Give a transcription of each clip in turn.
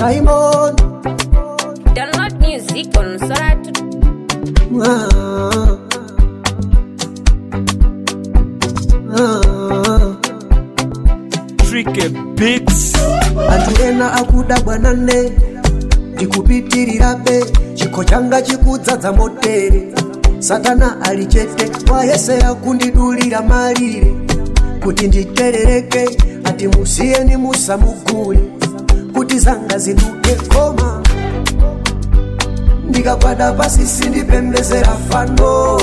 Diamond Download music on Soratu. ah. Ah. Tricky Beats. anthu ena akuda bwanane ndikupitirirabe chikho changa chikudzadza motere satana ali chete wayesera kundidulira malire kuti nditerereke ati musiyeni musamugule kuti zanga ziduke koma ndikagwada pasi sindipembezera fano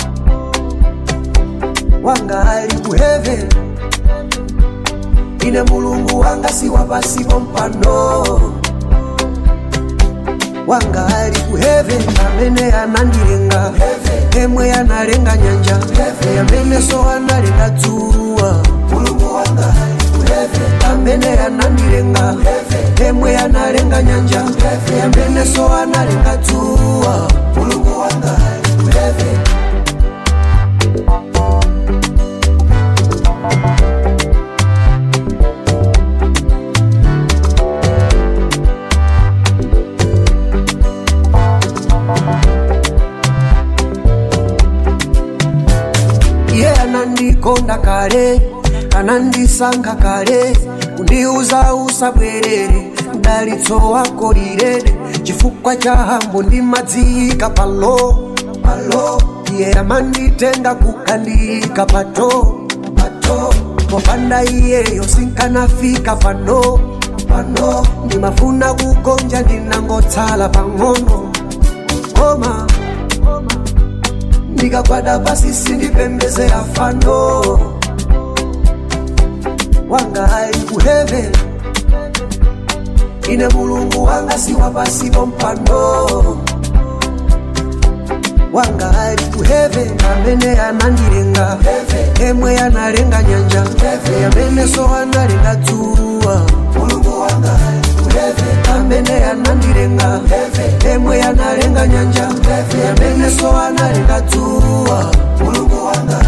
wanga ali ku heaven ine mulungu wanga si wapasipo mpano wanga ali ku heaven amene anandilenga emwe analenga nyanja amene so analenga dzuwa mulungu wanga ali ku heaven amene anandilenga emwe analenga nyanja amene so analenga dzuwa mulungu wanga ali ku heaven iye anandikonda kale anandisankha kale kundiuza usabwerere mdalitso wako lilede chifukwa cha hambo ndimadziyika palo palo iye amanditenga kukandiyika pato pato popanda iyeyo sinkanafika pano pano ndimafuna kugonja ndinangotsala pang'ono koma ndikagwada pasi sindipembezera fano wanga ali ku heaven ine mulungu wanga si wapasipo mpano wanga ali ku heaven amene anandilenga emwe analenga nyanja amene so analenga dzuwa mulungu wanga ali ku heaven amene anandilenga emwe analenga nyanja amene so analenga dzuwa mulungu wanga